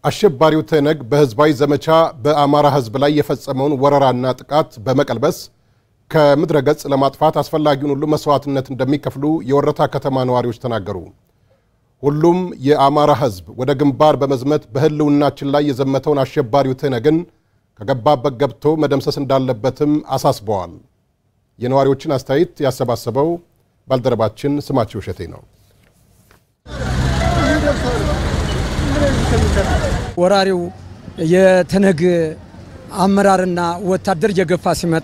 አሸባሪው ትህነግ በህዝባዊ ዘመቻ በአማራ ህዝብ ላይ የፈጸመውን ወረራና ጥቃት በመቀልበስ ከምድረ ገጽ ለማጥፋት አስፈላጊውን ሁሉ መስዋዕትነት እንደሚከፍሉ የወረታ ከተማ ነዋሪዎች ተናገሩ። ሁሉም የአማራ ህዝብ ወደ ግንባር በመዝመት በህልውናችን ላይ የዘመተውን አሸባሪው ትህነግን ከገባበት ገብቶ መደምሰስ እንዳለበትም አሳስበዋል። የነዋሪዎችን አስተያየት ያሰባሰበው ባልደረባችን ስማቸው እሸቴ ነው። ወራሪው የትህነግ አመራርና ወታደር እየገፋ ሲመጣ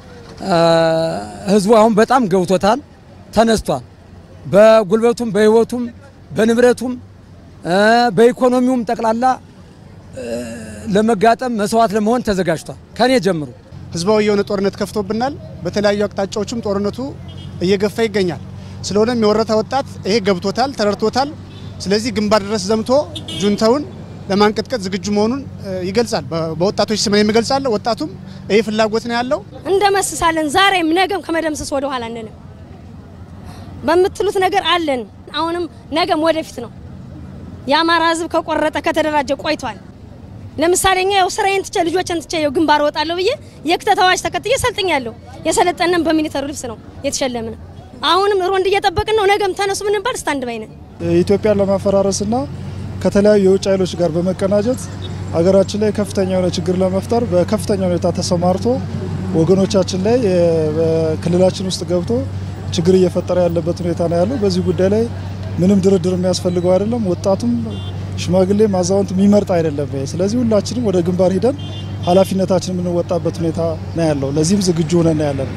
ህዝቡ አሁን በጣም ገብቶታል፣ ተነስቷል። በጉልበቱም በህይወቱም በንብረቱም በኢኮኖሚውም ጠቅላላ ለመጋጠም መስዋዕት ለመሆን ተዘጋጅቷል። ከኔ ጀምሮ ህዝባዊ የሆነ ጦርነት ከፍቶብናል። በተለያዩ አቅጣጫዎችም ጦርነቱ እየገፋ ይገኛል። ስለሆነም የወረታ ወጣት ይሄ ገብቶታል፣ ተረድቶታል። ስለዚህ ግንባር ድረስ ዘምቶ ጁንታውን ለማንቀጥቀጥ ዝግጁ መሆኑን ይገልጻል። በወጣቶች ስም የሚገልጻለሁ። ወጣቱም ይህ ፍላጎት ነው ያለው። እንደመስሳለን። ዛሬም ነገም ከመደምሰስ ወደ ኋላ አንልም። በምትሉት ነገር አለን። አሁንም ነገም ወደፊት ነው። የአማራ ህዝብ ከቆረጠ ከተደራጀ ቆይቷል። ለምሳሌ እኛ ያው ስራዬን ትቼ ልጆችን ትቼ ያው ግንባር እወጣለሁ ብዬ የክተት አዋጅ ተከትዬ ሰልጥኛለሁ። የሰለጠነም በሚሊተሪ ልብስ ነው የተሸለምን። አሁንም ሮንድ እየጠበቅን ነው። ነገም ተነሱ ብንባል ስታንድ ባይ ነን። ኢትዮጵያን ለማፈራረስና ከተለያዩ የውጭ ኃይሎች ጋር በመቀናጀት ሀገራችን ላይ ከፍተኛ የሆነ ችግር ለመፍጠር በከፍተኛ ሁኔታ ተሰማርቶ ወገኖቻችን ላይ በክልላችን ውስጥ ገብቶ ችግር እየፈጠረ ያለበት ሁኔታ ነው ያለው። በዚህ ጉዳይ ላይ ምንም ድርድር የሚያስፈልገው አይደለም። ወጣቱም ሽማግሌ አዛውንት የሚመርጥ አይደለም። ስለዚህ ሁላችንም ወደ ግንባር ሂደን ኃላፊነታችን የምንወጣበት ሁኔታ ነው ያለው። ለዚህም ዝግጁ ሆነን ያለን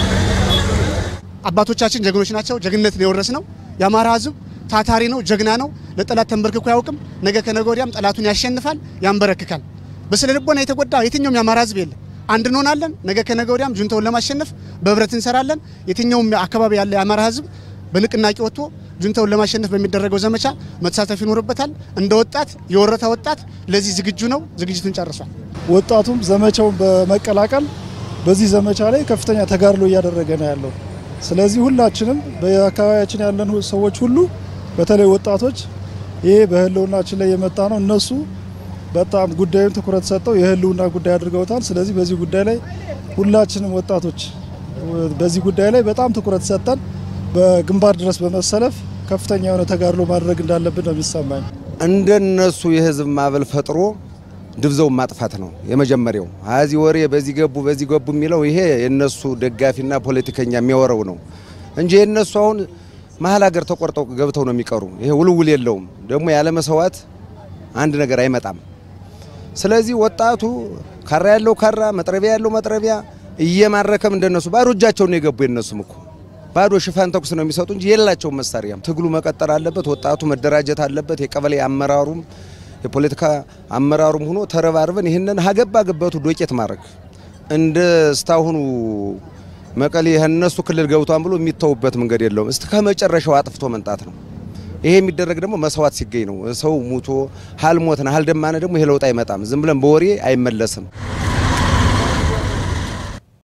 አባቶቻችን ጀግኖች ናቸው። ጀግንነት ነው የወረስ ነው። የአማራ ህዝብ ታታሪ ነው፣ ጀግና ነው። ለጠላት ተንበርክኮ አያውቅም። ነገ ከነገ ወዲያም ጠላቱን ያሸንፋል፣ ያንበረክካል። በስነ ልቦና የተጎዳ የትኛውም የአማራ ህዝብ የለም። አንድ እንሆናለን። ነገ ከነገ ወዲያም ጁንታውን ለማሸነፍ በህብረት እንሰራለን። የትኛውም አካባቢ ያለ የአማራ ህዝብ በንቅናቄ ወጥቶ ጁንታውን ለማሸነፍ በሚደረገው ዘመቻ መሳተፍ ይኖርበታል። እንደ ወጣት የወረታ ወጣት ለዚህ ዝግጁ ነው። ዝግጅቱን ጨርሷል። ወጣቱም ዘመቻውን በመቀላቀል በዚህ ዘመቻ ላይ ከፍተኛ ተጋድሎ እያደረገ ነው ያለው። ስለዚህ ሁላችንም በአካባቢያችን ያለን ሰዎች ሁሉ በተለይ ወጣቶች ይሄ በህልውናችን ላይ የመጣ ነው። እነሱ በጣም ጉዳዩን ትኩረት ሰጠው የህልውና ጉዳይ አድርገውታል። ስለዚህ በዚህ ጉዳይ ላይ ሁላችንም ወጣቶች በዚህ ጉዳይ ላይ በጣም ትኩረት ሰጠን በግንባር ድረስ በመሰለፍ ከፍተኛ የሆነ ተጋድሎ ማድረግ እንዳለብን ነው የሚሰማኝ። እንደነሱ የህዝብ ማዕበል ፈጥሮ ድብዘውን ማጥፋት ነው የመጀመሪያው። አዚ ወሬ በዚህ ገቡ በዚህ ገቡ የሚለው ይሄ የነሱ ደጋፊና ፖለቲከኛ የሚያወረው ነው እንጂ የነሱ አሁን መሀል ሀገር ተቆርጠው ገብተው ነው የሚቀሩ። ይሄ ውልውል የለውም። ደግሞ ያለ መስዋዕት አንድ ነገር አይመጣም። ስለዚህ ወጣቱ ካራ ያለው ካራ፣ መጥረቢያ ያለው መጥረቢያ እየማረከም እንደነሱ ባዶ እጃቸውን ነው የገቡ። የነሱም እኮ ባዶ ሽፋን ተኩስ ነው የሚሰጡ እንጂ የላቸውም መሳሪያም። ትግሉ መቀጠል አለበት። ወጣቱ መደራጀት አለበት። የቀበሌ አመራሩም የፖለቲካ አመራሩም ሆኖ ተረባርበን ይህንን ሀገባ ገበቱ ዶቄት ማድረግ እንደ ስታሁኑ መቀሌ እነሱ ክልል ገብቷን ብሎ የሚተውበት መንገድ የለውም። እስከ ከመጨረሻው አጥፍቶ መንጣት ነው። ይሄ የሚደረግ ደግሞ መስዋዕት ሲገኝ ነው። ሰው ሙቶ ሀልሞትና ሀልደማነ ደግሞ ይሄ ለውጥ አይመጣም። ዝም ብለን በወሬ አይመለስም።